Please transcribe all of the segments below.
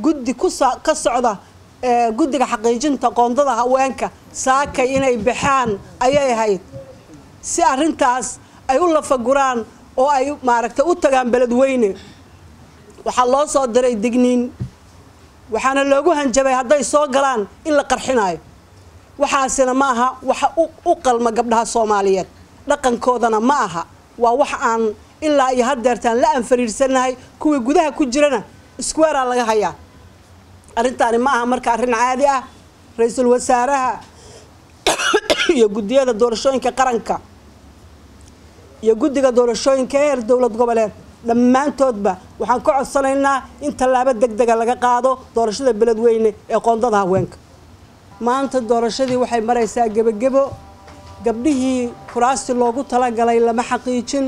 guddi ka socda guddiga xaqiijinta qoondada haweenka saakay inay baxaan ayay ahayd si arrintaas ay u lafaguraan oo ay maaragtay u tagaan beledweyne waxaa loo soo diray digniin waxaana loogu hanjabay hadday soo galaan in la qarxinayo waxaasina ma aha waxa u qalma gabdhaha soomaaliyeed dhaqankoodana ma aha waa wax aan ilaa iyo hadeertaan la anfariirsanahay kuwii gudaha ku jirana iskuweeraa laga hayaa arrintaani ma aha marka arrin caadi ah ra-iisul wasaaraha iyo guddiyada doorashooyinka qaranka iyo guddiga doorashooyinka heer dowlad goboleed dhammaantoodba waxaan ka codsanaynaa in tallaabo deg dega laga qaado doorashada beledweyne ee qoondada haweenka maanta doorashadii waxay maraysaa gebagebo gabdhihii kuraasti loogu talagalay lama xaqiijin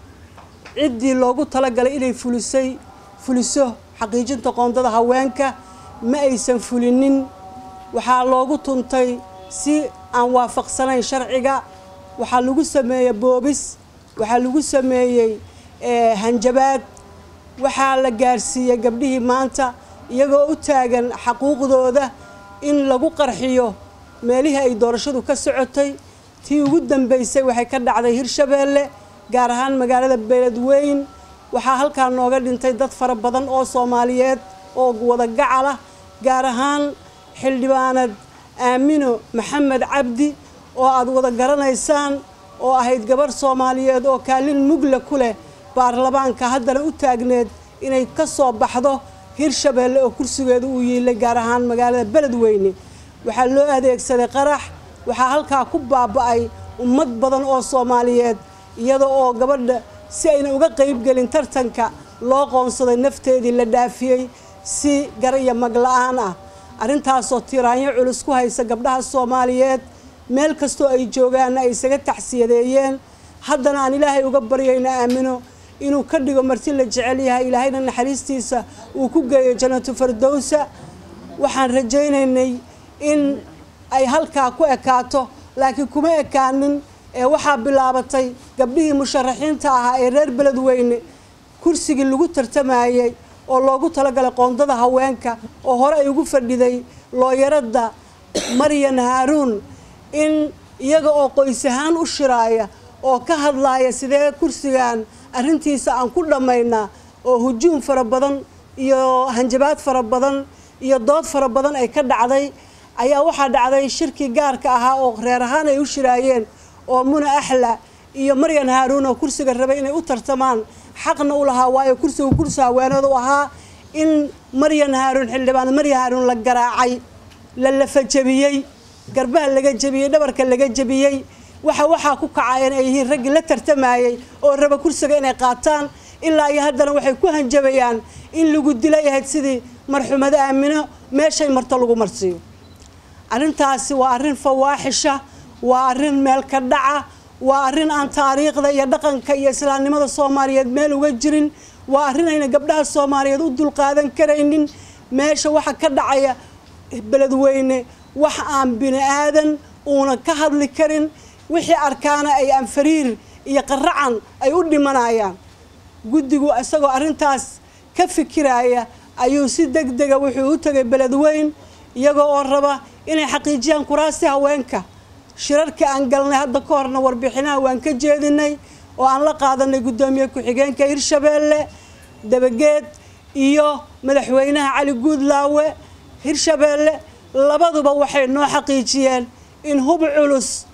ciddii loogu talagalay inay fulisay fuliso xaqiijinta qoondada haweenka ma aysan fulinin waxaa loogu tuntay si aan waafaqsanayn sharciga waxaa lagu sameeyey boobis waxaa lagu sameeyey hanjabaad waxaa la gaarsiiyey gabdhihii maanta iyagoo u taagan xaquuqdooda in lagu qarxiyo meelihii ay doorashadu ka socotay tii ugu dambeysay waxay ka dhacday hirshabeelle gaar ahaan magaalada beledweyn waxaa halkaa nooga dhintay dad fara badan oo soomaaliyeed oo wada gacal ah gaar ahaan xildhibaanad aamino maxamed cabdi oo aada wada garanaysaan oo ahayd gabarh soomaaliyeed oo kaalin mugla ku leh baarlamaanka haddana u taagneed inay ka soo baxdo hirshabeelle oo kursigeedu uu yiilay gaar ahaan magaalada beledweyne waxaa loo adeegsaday qarax waxaa halkaa ku baaba-ay ummad badan oo soomaaliyeed iyada oo gabadha si ayna uga qeybgelin tartanka loo qoonsaday nafteedii la dhaafiyey si gar iyo magla-aan ah arrintaasoo tiraanyo culus ku haysa gabdhaha soomaaliyeed meel kastoo ay joogaanna ay isaga taxsiyadeeyeen haddana aan ilaahay uga baryayna aamino inuu ka dhigo marti la jecel yahay ilaahayna naxariistiisa uu ku geeyo janatu fardowsa waxaan rajaynaynay in ay halkaa ku ekaato laakiin kuma ekaanin ee waxaa bilaabatay gabdhihii musharaxiinta ahaa ee reer beledweyne kursigii lagu tartamayey oo loogu talagalay qoondada haweenka oo hore ay ugu fadhiday looyaradda maryan haaruun in iyaga oo qoys ahaan u shiraaya oo ka hadlaaya sidee kursigan arrintiisa aan ku dhammaynaa oo hujuum fara badan iyo hanjabaad fara badan iyo dood fara badan ay ka dhacday ayaa waxaa dhacday shirkii gaarka ahaa oo reer ahaan ay u shiraayeen oo muna axla iyo maryan haaruun oo kursiga rabay inay u tartamaan xaqna u lahaa waayo kursiga kursi haweeneed u ahaa in maryan haaruun xildhibaan maryan haaruun la garaacay la lafajabiyey garbaha laga jebiyey dhabarka laga jebiyey waxa waxaa ku kacayeen ay yihiin raggii la tartamayey oo raba kursiga inay qaataan ilaa iyo haddana waxay ku hanjabayaan in lagu dilay ahayd sidii marxuumada aamino meeshay marto lagu marsiiyo arrintaasi waa arrin fawaaxisha waa arrin meel ka dhaca waa arrin aan taariikhda iyo dhaqanka iyo islaamnimada soomaaliyeed meel uga jirin waa arrin ayna gabdhaha soomaaliyeed u dulqaadan karaynin meesha waxa ka dhacaya beledweyne wax aan bini aadan uuna ka hadli karin wixii arkaana ay anfariir iyo qaracan ay u dhimanayaan guddigu isagoo arrintaas ka fikiraya ayuu si deg dega wuxuu u tegay beledweyn iyagoo oo raba inay xaqiijiyaan kuraasti haweenka shirarka aan galnay hadda ka horna warbixinaha waan ka jeedinay oo aan la qaadanay guddoomiye ku-xigeenka hirshabeelle dabageed iyo madaxweynaha cali guudlaawe hirshabeelle labaduba waxay noo xaqiijiyeen in hub culus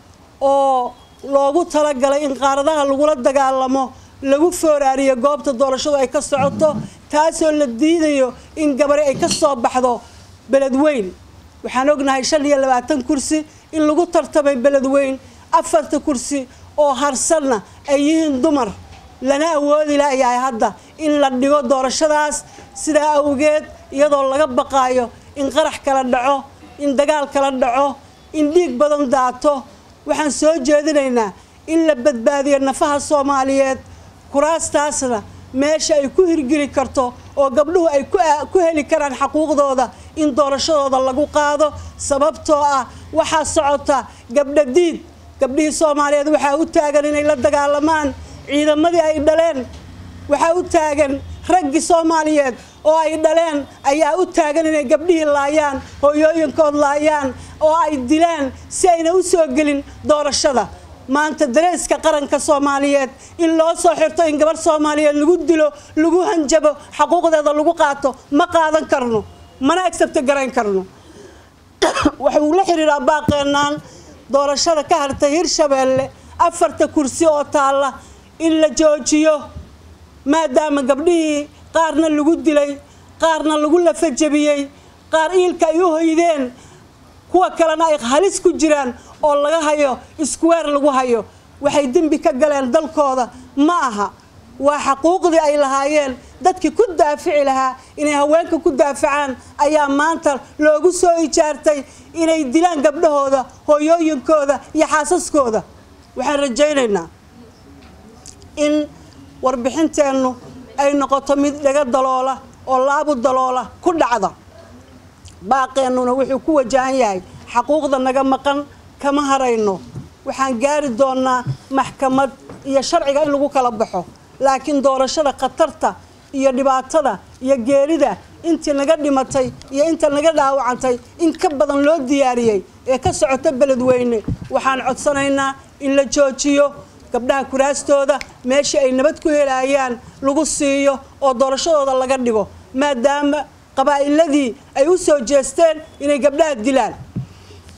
oo loogu talagalay in qaaradaha lagula dagaalamo lagu fooraariyo goobta doorashadu ay ka socoto taasoo la diidayo in gabari ay ka soo baxdo beledweyn waxaan ognahay shan iyo labaatan kursi in lagu tartamay beledweyn afarta kursi oo harsanna ay yihiin dumar lana awoodi layahay hadda in la dhigo doorashadaas sidaa awgeed iyadoo laga baqaayo in qarax kala dhaco in dagaal kala dhaco in dhiig badan daato waxaan soo jeedinaynaa in la badbaadiyo nafaha soomaaliyeed kuraastaasna meesha ay ku hirgeli karto oo gabdhuhu ay ku heli karaan xaquuqdooda in doorashadooda lagu qaado sababtoo ah waxaa socota gabdha diid gabdhihii soomaaliyeed waxaa u taagan inay la dagaalamaan ciidamadii ay dhaleen waxaa u taagan raggii soomaaliyeed oo ay dhaleen ayaa u taagan inay gabdhihii laayaan hooyooyinkood laayaan oo ay dilaan si ayna u soo gelin doorashada maanta dareeska qaranka soomaaliyeed in loo soo xirto in gabarh soomaaliyeed lagu dilo lagu hanjabo xaquuqdeeda lagu qaato ma qaadan karno mana agsabto garayn karno waxuu la xiriiraa baaqeenaan doorashada ka hartay hirshabeelle afarta kursi oo taalla in la joojiyo maadaama gabdhihii qaarna lagu dilay qaarna lagu lafajabiyey qaar iilka ay u hoydeen kuwa kalena ay halis ku jiraan oo laga hayo iskuweer lagu hayo waxay dembi ka galeen dalkooda ma aha waa xaquuqdii ay lahaayeen dadkii ku daafici lahaa inay haweenka ku daafacaan ayaa maanta loogu soo ijaartay inay dilaan gabdhahooda hooyooyinkooda iyo xaasaskooda waxaan rajaynaynaa in warbixinteennu ay noqoto mid dhaga daloola oo laabu daloola ku dhacda baaqeennuna wuxuu ku wajahan yahay xaquuqda naga maqan kama harayno waxaan gaari doonaa maxkamad iyo sharciga in lagu kala baxo laakiin doorashada khatarta iyo dhibaatada iyo geerida intii naga dhimatay iyo inta naga dhaawacantay in ka badan loo diyaariyey ee ka socota beledweyne waxaan codsanaynaa in la joojiyo gabdhaha kuraastooda meeshii ay nabad ku helayaan lagu siiyo oo doorashadooda laga dhigo maadaama qabaa'iladii ay u soo jeesteen inay gabdhaha dilaan